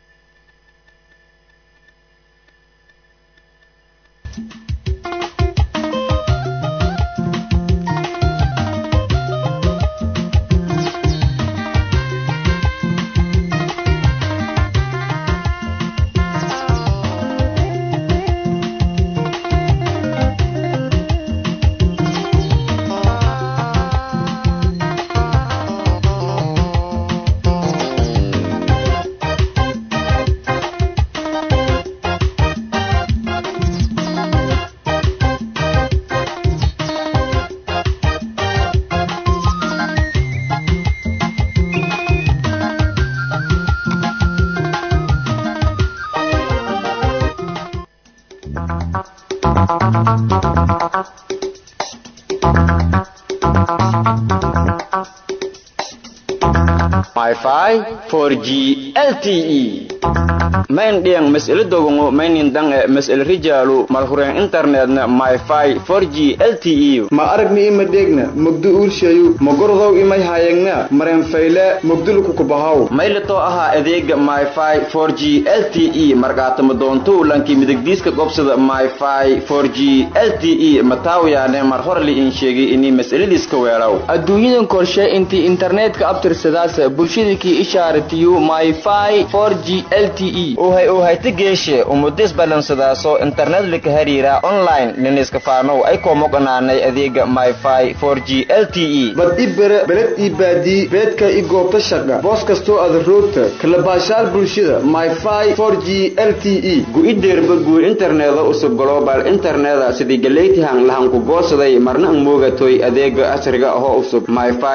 Wi-Fi 4G LTE main diang mesel dogongo mainin dang mesel rijalu malhuren internetna Wi-Fi 4G LTE ma aragni ima degna mugdu urshayu magordow imay hayagna maren fayle mugdulku kubahaw maylato ahaa adeega Wi-Fi 4G LTE markaatama doonto lanki midigdiiska gobsada Wi-Fi 4G LTE mataawiyaane mar hore li in sheegay inay mas'aladiiska weeraw adduunyadan korshe intii internetka abtirsadaas bulshadakii ishaaratiyo myfi 4g lte uhay uhayta geeshe umudis balansadaaso internet lika hariira online liniska faanow ay koomoqanaanay adeega myfi 4g lte bad i bere beled ii baadii beedka i goobta shaqa boos kastoo ada roogta kalabaashaal bulshada myfi 4g lte gu-ideerba guur interneda usub global interneda sidii galeytihan lahanku goosaday marna ang moogatoy adeega casriga ahoo usub myfi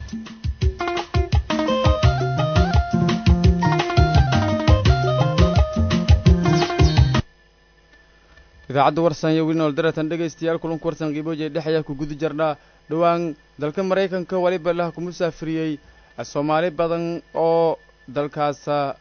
idaacadda warsan iyo wilinool daratan dhegaystayaal kulanku warsan qiibooje dhex ayaa ku guda jarnaa dhowaan dalka maraykanka waliba laha ku musaafiriyey soomaali badan oo dalkaasa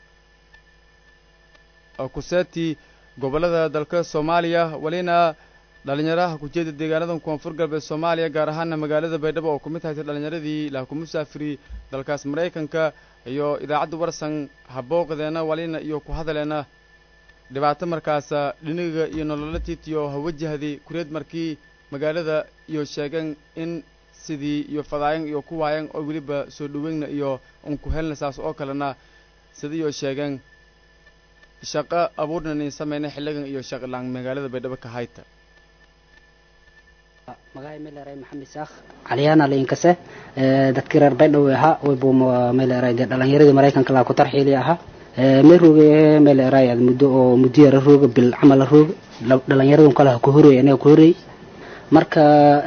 kuseeti gobollada dalka soomaaliya walina dhalinyaraha kujeeda deegaanadan koonfur galbeed soomaaliya gaar ahaana magaalada baydhabo oo ku mid haytay dhalinyaradii laha ku musaafiriyey dalkaas maraykanka iyo idaacadda warsan habooqdeena walina iyo ku hadaleena dhibaato markaasa dhiniga iyo nolola tiitiyo hawajahday kureed markii magaalada iyo sheegeen in sidii iyo fadaayan iyo ku waayan oo weliba soo dhoweyna iyo unku helna saas oo kalena sidiiyo sheegeen shaqo abuurnan in samayna xilligan iyo shaqalaan magaalada baydhabo ka hayta magahay meleeray maxamed saakh caliyana liinkase dadkii reer baydhow ahaa waybu meleeray dee dhalinyaradii maraykanka laa ku tarxiili ahaa may rooge meleeray muddo oo muddo yara rooga bil camal rooga dhalinyaradan kale ha ku horeey aniga ku horeey marka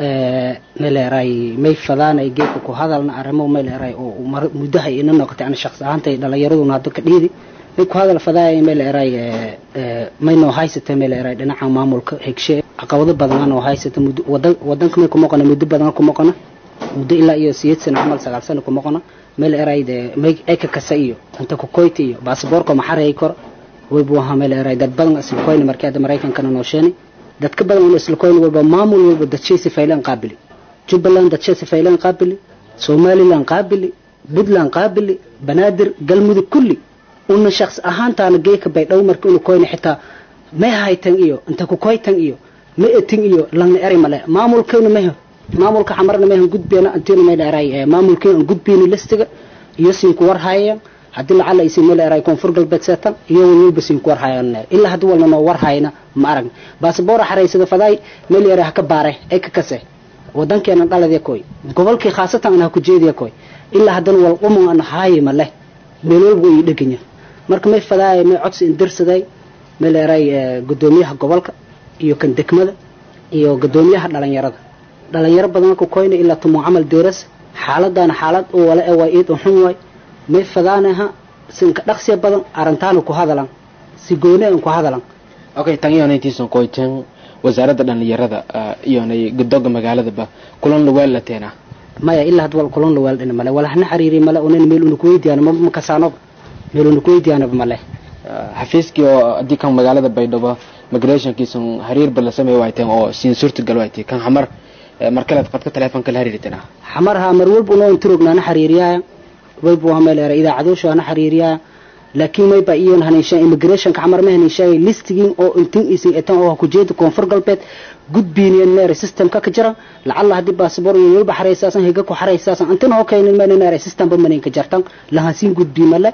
meleeray may fadaanay geedka ku hadalna arrimo meleeray oo muddaha ina noqotay ana shaqsi ahaantay dhalinyaraduna hadda ka dhiidi may ku hadal fadaaya meleeray may noo haysata meleeray dhinaca maamulka hegshe caqabado badan noo haysata muddo wadan wadanka may ku moqona muddo badan ku moqona muddo ilaa iyo siyeed sano camal sagaal sano ku moqona meleeray de may eka kasa iyo inta ku koyti iyo baasaboorka maxareey kor way buu ahaa meleeray dad badan isla koyna markii hadda maraykankana noo sheenay dadka badan oo isla koyn walba maamul walba dadshaysi faylaan qaabili jubbaland dadshaysi faylaan qaabili somaliland qaabili puntland qaabili banaadir galmudug kulli una shaqs ahaantaana geeka baydhow marka unu koyna xitaa may haytan iyo inta ku koytan iyo ma etin iyo langna eri male maamulkeena mehe maamulka xamarna mehan gudbeena antiina may dheeray maamulkeena aan gudbeyni listiga iyo siin ku war haayaan haddii lacala isin meel eray koonfur galbeed seetan iyo walwalba siin ku war haayaan ilaa haddii walna noo war hayna ma aragna baasaboora xaraysada fadaay meel eray ha ka baare ee ka kase wadankeena dhaladee koy gobolkii khaasatan ana ha ku jeediya koy ilaa haddana wal qumon ana haayi ma leh meel walba way dheganya marka may fadaay may codsi indirsaday meel eray gudoomiyaha gobolka iyo kan degmada iyo gudoomiyaha dhalinyarada dhalinyaro badan ku koyna ilaa tumo camal deeras xaaladana xaalad oo wala ee waa iid xun waay may fadaanaha sinka dhaqsiya badan arintaana ku hadalan si gooni aan ku hadalan okay tan iyo intiisan qoyteen wasaaradda dhalinyarada iyonay gudoga magaaladaba kulan luweel lateena maya ilaa had wal kulan luweel dhina male wala hana xiriiri male unan meel una kuweydiyaano ma makasaanoba meel una kuweydiyaanoba male xafiiskii oo haddii kan magaalada baydhabo migrationkiisan xiriirba la samey wayteen oo siin suurtagal waytay kan xamar markaleed qadka teleefonka la xiriirtana xamar ha mar walba unoo intirognaana xiriiriyaaya walba waa meel era idaacadoosha hana xiriiriyaa laakiin mayba iyon haniisha immigrationka xamar ma haniishaay listigin oo intin isin etan oo ku jeeda koonfur galbeed gudbiiniyan meere systemka ka jira lacalla haddii baasabor iyo walba xaraysaasan higa ku xaraysaasan intin hoo kaynin mena meere systemba maninka jartan lahansiin gudbiimale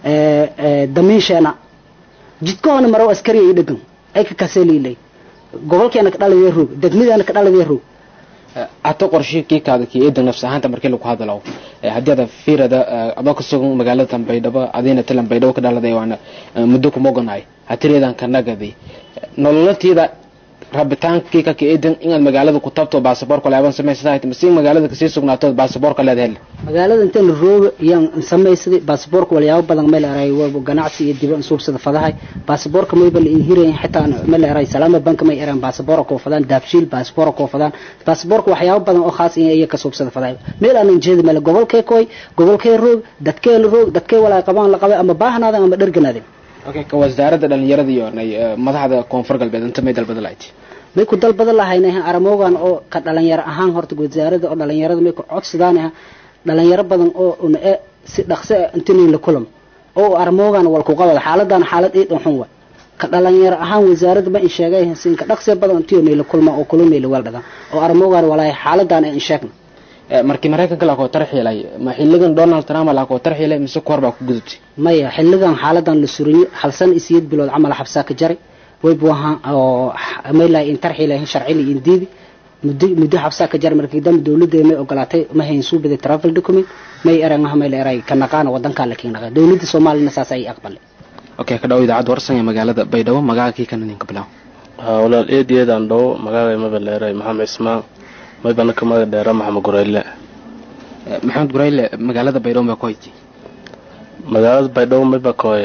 damiinsheena jidkahoona maro askariya i dhegan ay ka kaseliilay gobolkeena ka dhaladee roog degmadeena ka dhaladee roog hata qorshii kii kaada kii eedan nafs ahaanta markii lagu hadalo haddii ada fiirada adoo ka sugan magaalada tanbaydhabo adiina tilan baydhabo ka dhaladay waana muddo kuma oganahay hatireedan ka nagadi nololatiida rabitaankii ka eedan inaad magaalada ku tabto baasaboorka laaban samaysataa masi magaalada kasii sugnaato baasaboorka leed hel magaalada intaan rooga yaan samaysaday baasaboorka walyaabo badan meel eray ganacsi iyo diba suubsada fadahay baasaboorka mayba la inhirayn xitaa meel eray salaama banka may eraan baasaboorka koo fadaan daabshiil baasaboorka koo fadaan baasaboorka waxyaabo badan oo khaas in iyaga ka suubsada fadahay meel aanan jeedi male gobolkee koy gobolkee roog dadkee la roog dadkee walaa qabaan la qabay ama baahnaadan ama dherganaaden okay ka wasaaradda dhalinyarada iyo madaxda koonfur galbeed inta may dalbada lahayd may ku dalbada lahayna aramoogan oo ka dhalinyaro ahaan horta wasaaradda oo dhalinyarada may ku codsadaan dhalinyaro badan oo una e si dhaqso ah intinay la kulam oo aramoogan wal ku qabada xaaladan xaalad eed xun wa ka dhalinyaro ahaan wasaaradda ma in sheegay sin ka dhaqso badan intii la kulma oo kulmay la waldada oo aramoogan walaahi xaaladan in sheegna markii maraykanka la koo tarxiilay ma xilligan donald trump la koo tarxiilay mise koor baa ku gudubtay maya xilligan xaaladan la suriyo hal san isiyad bilood camal xabsaa ka jaray way buu ahaa oo maylahay in tarxiilahin sharci la indiidi muddo muddo xabsaa ka jaray markii dambe dawladda may ogolaatay ma hayn suu baday travel document may eran ah mayla eray ka naqaana wadanka la keenay dawladda Soomaaliya saas ay aqbalay okay ka dhaw idaacad warsan ee magaalada Baydhabo magaalkii kana ninka bilaw ha walaal eedeedan dhaw magaalada ma baleeray maxamed ismaan may bana ka magac dheera maxamed gureyle maxamed gureyle magaalada baydhabo ma koyti magaalada baydhabo may ba koy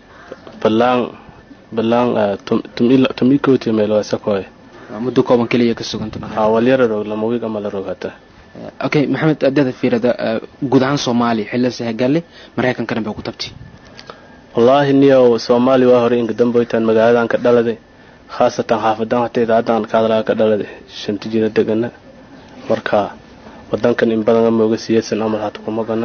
balaan balaan tumi kooti meel waa sakoy muddo kooban kaliya ka suganta ha walyara roog lama wiig ama la roog hata okay maxamed adada fiirada guud ahaan soomaaliya xilli sahagalle maraykankana bay ku tabti wallaahi niyow soomaali waa hore inka damboytaan magaaladan ka dhaladay khaasatan xaafadan hata idaacadan ka hadlaa ka dhaladay shanta jira degana marka wadankan in badan ama uga siyasan amal hata kuma gana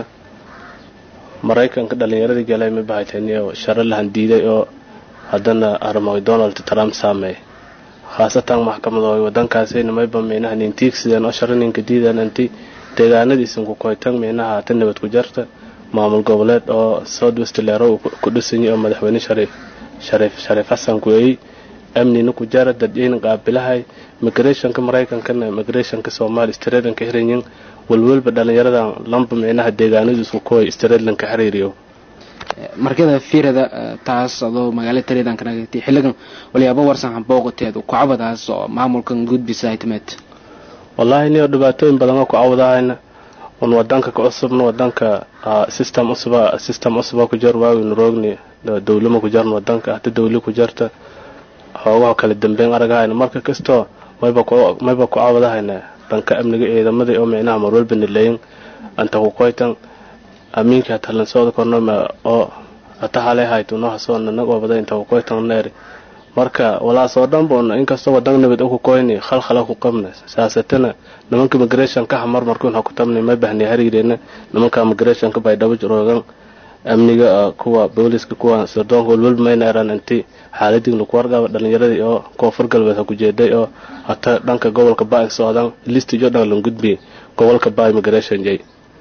maraykanka dhalinyaradii galay ma bahaytaniyo sharo lahan diiday oo haddana armay donald trump saameey khaasatan maxkamadooy wadankaasayna mayba minaha nintiigsideen oo sharo ninka diidaan inti deegaanadiisan ku koytan minaha hata nabad ku jarta maamul goboleed oo south west leero ku dhisanyay oo madaxweyne shariif shariif shariif xasan kueey amnina ku jara dadiyayna qaabilahay migrationka maraykankana migrationka soomaali stradanka hiranyin walwalba dhalinyaradan lamba micnaha deegaanadiisu kuway stradanka xiriiriyo markada fiirada taas adoo magaala tareedan kanagati xilligan walyaabo warsan hambooqateed kucabadaas oo maamulkan gudbisa ay timeed wallaahi niyo dhibaatooyin badan oo ku cawdahayna un wadanka ka cusubna wadanka system cusuba system cusuba ku jar waaweynu roogni dawlama ku jarna wadanka hada dawli ku jarta hoogaha kala dambeyn aragahayna marka kastoo mayba ku mayba ku cawdahayna dhanka amniga ciidamada oo micnaha marwalba nilayin anta ku qoytan amiinka hatalan sooda kornoma oo hata halay hayto noo hasoo nanag oo baday inta ku qoytan neeri marka walaasoo dhan boona inkastoo wadan nabad uku koyni khalkhala ku qabna saasatana nimanka migration ka hamar markuun ha ku tabnay ma bahni hariireena nimanka migration ka bay dhabo jiroogan amniga kuwa booliska kuwa sirdoonka walwalba mayna eraan inti xaaladii lagu warqaba dhalinyaradii oo koonfur galbeed ha ku jeeday oo hata dhanka gobolka baay socdaan listijo dhan lan gudbi gobolka baay migration jay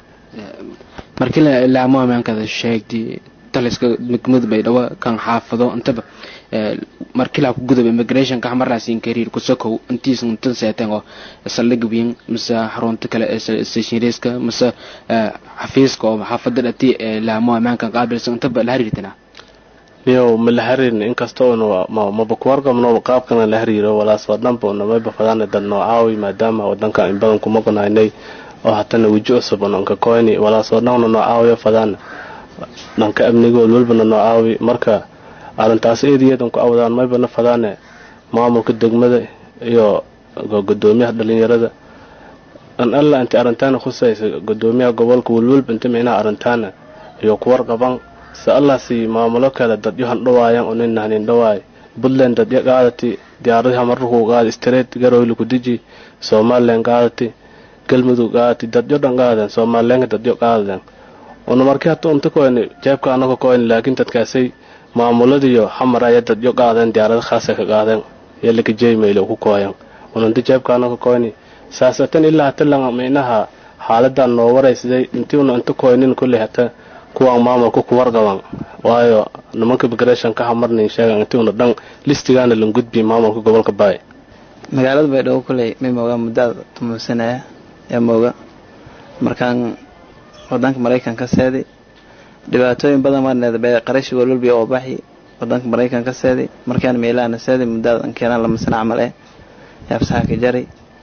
markii laamo amaankada sheegtay taliska degmada baydhabo kan xaafado intaba markii laa ku gudub immigrationka hamarlaasin kariir kusokow intiis intan seeteen oo saldhig wiin mise xarunta kale stationariska mise xafiiska oo xaafada dhati laamo amaankan qaabilsan intaba la hariirtana niyow ma la hariirin inkastoo maba ku warqabno qaabkana la hariiro walaasoo dhanba namayba fadaana dad noocaawi maadaama wadanka in badan kuma qonaynay oo hatana weji cusub nonka koyni walaasoo dhanna noocaawiyo fadaana dhanka amniga walwalbana noocaawi marka arrintaas eedayadan ku awdaan maybana fadaane maamulka degmada iyo gudoomiyaha dhalinyarada an alla inta arrintaana khusaysa gudoomiyaha gobolka walwalba inta micnaha arrintaana iyo ku warqaban se allaasi maamulo kale dadyo handhawaayan unin hanin dhawaay puntland dadyo qaadati diyaaradaha mararkuu qaadi street garoyli ku deji somalilan qaadati galmudug qaadati dadyo dhan qaaden somalilanka dadyo qaadaden una markii hata unta koyni jeebka anaga koyni laakiin dadkaasay maamuladiyo xamar aya dadyo qaadeen diyaarada khaasa ka qaadeen yalaka jeymail ku kooyan ununta jeebka anaga koyni saasatan ilaa hata langa micnaha xaaladan noo waraysaday intii una inta koynin kulley hata kuwaan maamulka ku warqaban waayo nimanka migration ka hamarnin sheegan intii una dhan listigaana lan gudbi maamulka gobolka baay magaalada baydhabo kulley may moogaa muddaada tumuusanaya ee mooga markaan wadanka maraykanka seedi dhibaatooyin badan marneed bay qarashi walwalbi oo baxi wadanka maraykanka seedi markaan meelaana seedi muddaada keenaan lama sana camal eh yaabsaha ka jari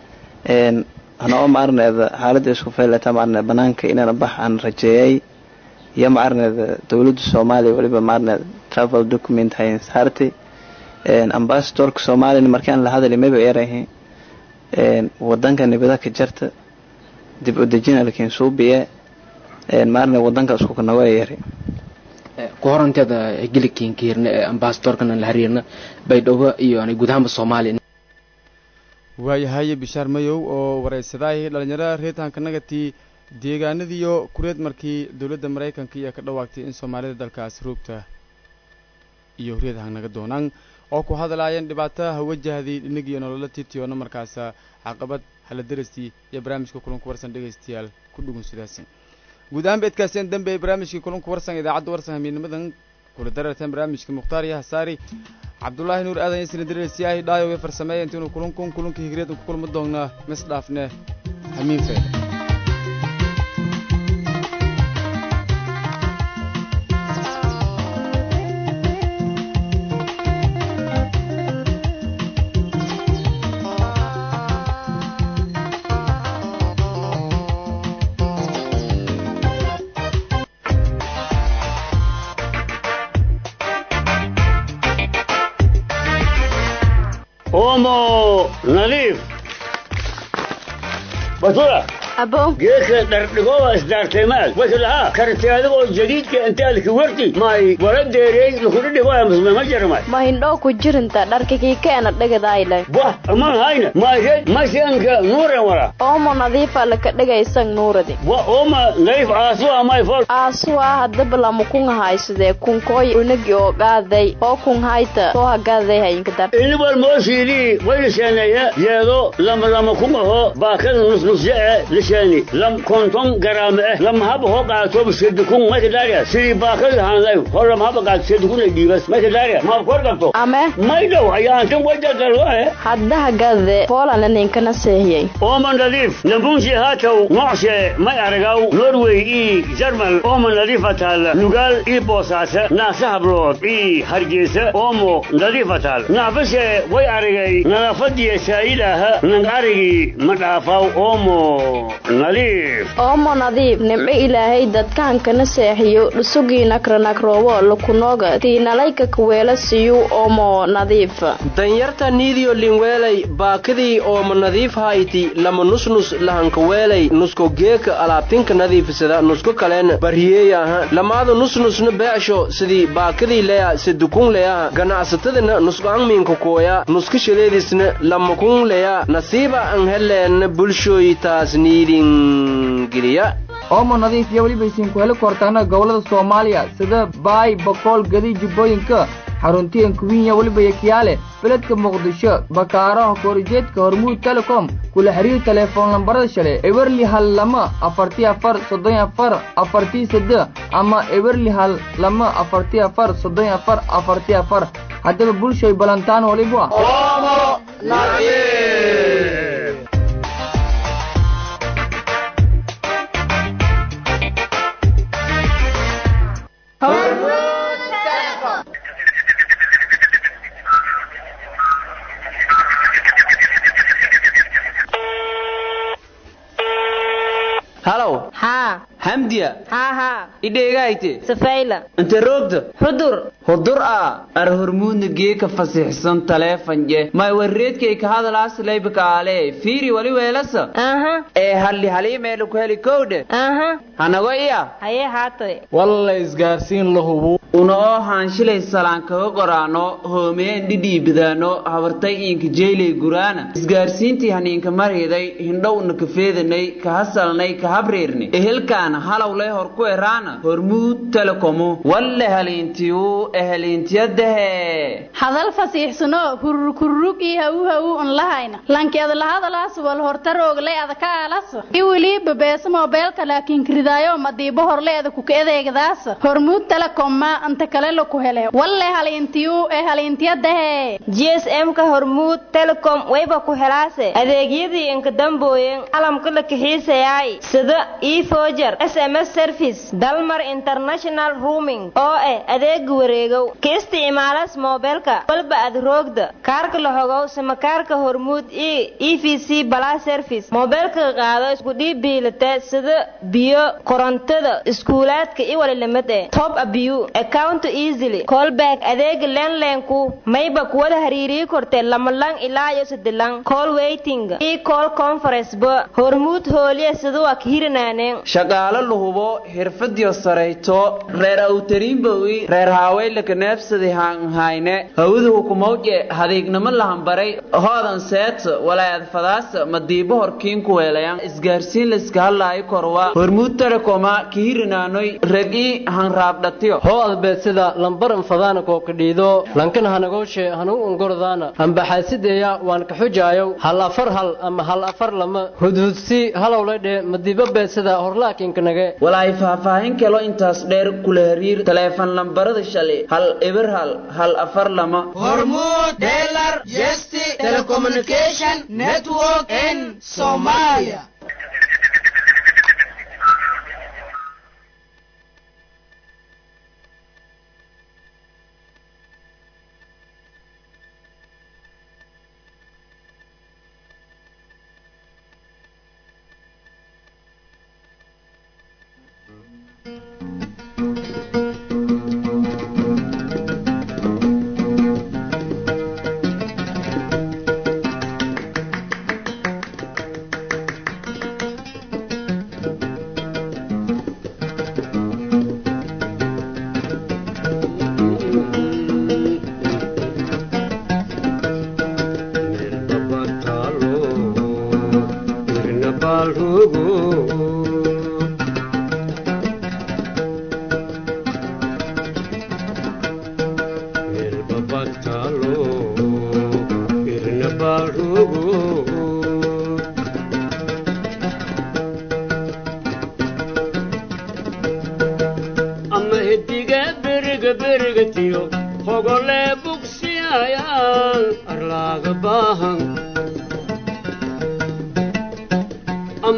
hanoo ma arneed xaaladda isku faylata ma arneed banaanka inaan bax aan rajeeyay iyo ma arneed dowladda soomaaliya waliba ma arneed travel document hayn saarti ambassadorka soomaaliyana markaan la hadali mayba erahi wadanka nibada ka jarta dib u dejina lakiin suubiye maarne wadanka isku kanago yari ku horanteeda higilikiinka hirna ee ambasadorkana la hariirna baydhabo iyo ani guud ahaanba soomaaliya waayahay bishaar mayow oo waraysadaay dhalinyarada reetaanka nagatii deegaanadiiyo kureed markii dowladda maraykanka iyo ka dhawaagtay in soomaalida dalkaas roogta iyo reedhan naga doonaan oo ku hadlaayeen dhibaataha wajahday dhinagiyo nolola titiyoona markaas caqabad hala darastii iyo barnaamijka kulanku warsan dhegaystayaal ku dhugun sidaasin guud ahaan beedkaaseen dambe ee barnaamijkii kulanku warsan idaacadda warsan hamiidnimadan kula dararteen barnaamijka mukhtaar iyo hasaari cabdulaahi nuur aadan isna dareersiyahay dhaayowe farsameeya intiinu kulankun kulanka higreed ku kulma doonnaa mis dhaafne hamiin feeda omo nadiif basura abo geedka dhardhigoba isdaarteemaad wasalaha karti adigoo jadiidka intaalki warti may wala deerey lukudhidhigoya musmema jarmay ma hindhoo ku jirinta dharkakii keena dhegadayle wah aman hayna mayred masianka nuuren wala oomo nadiifa laka dhegaysan nuuradi wa oma nadiif aasuwa may fol aasuwa hadaba lama kunga haysadee kunkooy unagi oo gaaday oo kun hayta soo hagaaday hayinka dar inibal moosiidii wayliseeneeye yeedo lama lama kungaho baakada nusnusje e lishani lam konton garaama eh lam haba hoo qaatoba sedukun mayka daariya sidii baakada hanlay hor lam haba qaato sedukun ay dhiibas mayka daariya ma kor qabto ame may dhow ayaantan wajagaloe haddaha gade poolana ninkana seehiyey ooma nadiif nabunsi haataw nocshe may aragaw norway ii jarmal ooma nadiifa taal nugaal ii boosaasa naasa hablood ii hargeysa oomo nadiifa taal naafase way aragay nadaafadiya saayidaaha nang arigii ma dhaafaw oomo nadiif oomo nadiif nimco ilaahay dadkaankana seexiyo dhusugii nakranakroobo lukunooga tiinalayka kaweela siyu oomo nadiifa danyarta niidiyo linweelay baakadii ooma nadiif hayti lama nusnus lahankaweelay nusko geeka alaabtinka nadiifisada nusko kalen barhiyeeya aha lamaada nusnusna beecsho sidii baakadii leya sedukun leya ganacsatadana nusqaangmiinka kooya nuska shaleedisna lamakun leya nasiiba an heleenna bulshooyitaas niidin geliya oomo nadiif iyo weliba isiinku heli kortaana gobollada soomaaliya sida baay bokool gadi jubbooyinka xaruntiyan kuwinya weliba yakiyaale beledka muqdisho bakaaraha koorijeedka hormuud telecom kula xiriir telefoon lambarada shale ewerli hal lama afartii afar soddon afar afartii sade ama ewerli hal lama afartii afar soddon afar afartii afar haddaba bulshay balantaan waliba halow haa hamdiya haa haa idheegayte safayla inte roogda xudur hudur a ar hormuudna geeka fasixsan taleefanje may warreedkay ka hadalaas laybaka aale fiiri wali weelasa aha ee halli haliimeelu ku heli kowdhe aha hanago iya hayee haatay walla isgaarsiin la hubu una oo haanshilay salaan kaga qoraano hoomeen dhidhiibidaano habartay iinka jeylay guraana isgaarsiintii haniinka marhiday hindhowna ka feedanay ka hasalnay ka habriirni ehelkaana halowlay hor ku eraana hormuud telekomu walle haliintiyu eheliintiyadahe hadal fasiixsano hururkururug iyo hawu hawu un lahayna lankeeda lahadalaas wal hortarooglay adaka aalasa iwili babeesa moobeelka laakiin kiridaayo madiibo horleeda kuka edeegdaasa hormuud telekomma anta kale laku hele walle haliintiyu ee haliintiyadahe gsm-ka hormuud telecom wayba ku helaase adeegyadii inka dambooyen calamka la kixiisayaay sida efoger sms service dalmar international rooming oo ah adeega wareegow ka isticmaalas moobeelka walba ad roogda kaarka la hogow samakaarka hormuud e e v c bala service moobeelka qaado isku dhiib biilata sida biyo korontada iskuulaadka i walilamid eh top abiyu account easily callback adeega lenlenku mayba kuwada hariiriyi kortee lamalang ilaa iyo sadilang call waiting e call conference ba hormuud hooliya siduwa kahirinaaneen shaqaalo la hubo xirfadiyo sarayto reer awtariinbowi reer haaweylaka neebsadi haanhayne hawada hukumawje hadiignamo lahambaray hoodan seeta walaayad fadaasa madiibo horkiin ku weelayan isgaarsiin layska hadlaayo korwa hormuud telekoma kahirinaanoy regi hanraabdhatiyo hoo adbeedsida lambaran fadaana kookadhiido lankan hanagooshe hanu ungordaana ambaxaasideeya waan ka xujaayow hal afar hal ama hal afar lama hudhudsi halowladhe madiibo beedsida horlaakinkanage walaay faahfaahin kalo intaas dheer kula hariir taleefan lambarada shalay hal eber hal hal afar lama hormuud delar jesti telecommunication network in somalia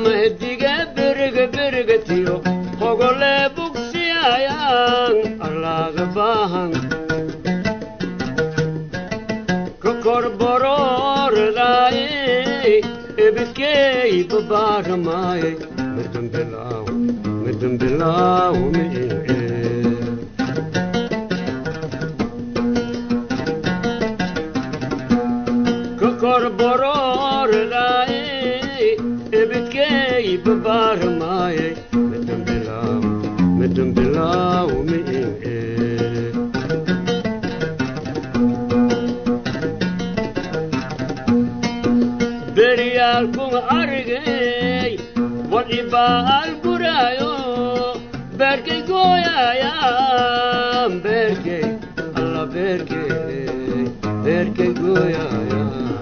mahdiga beriga berigatiyo hogole bugsiyayaan allaaga baahan kokorborooradaaye ebidkeey babaaramaaye midambilaaw midambilaaw mi'e kokorborooradaaye ebidkeey babaaramaaye midambilaaw midambilaaw mi'e beryaalkuma arigay wadhibaal guraayo beerkay gooyayaan beerkay alla beerkay beerkay gooyaya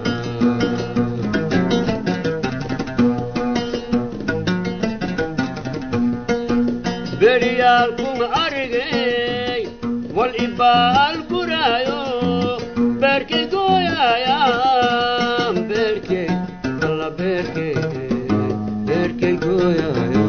beryaalkuma arigay wal-ibaal guraayo beerkay gooyayaan beerkay alla beerkay beerkay gooyaya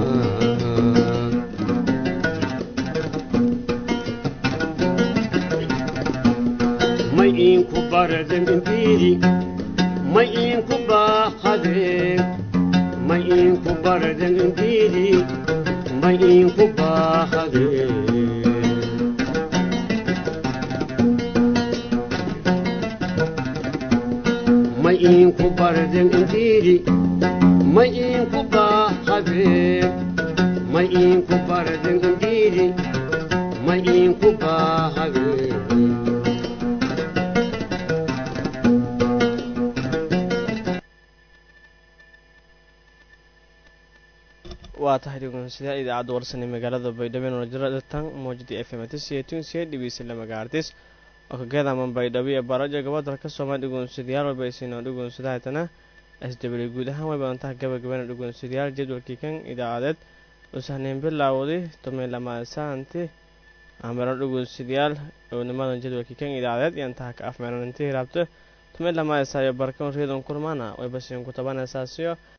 may iinku baraden imbiidi may iinku baaqadeen may iinku baraden imbiidi may iinku baaqadeen may iinku baraden imbiidi may iinku baaqadeen may iinku baraden imbiidi may iinku baaqadeen waa tahay dhegeystayaal idaacadda warsan ee magaalada baydhabo ee nolajiratan mowjadii f m tisiyetunsiye dhigeysala magaartis oo kageedaman baydhabo iyo barajo gabadalka soomaali dhegeystayaal walba aysiinoo dhegeysadahaytana s w guud ahaan way badantaha gabagabana dhegeystayaal jadwalkii kan idaacadeed usahneyn bilaawday tomay lamaasaanti ameran dhegeystayaal dhownimadan jadwalkii kan idaacadeed iyo intaha ka afmeeran intii raabto tomay lamaasayo barkan reedon kulmaana way basiin ku tabanaysaasiyo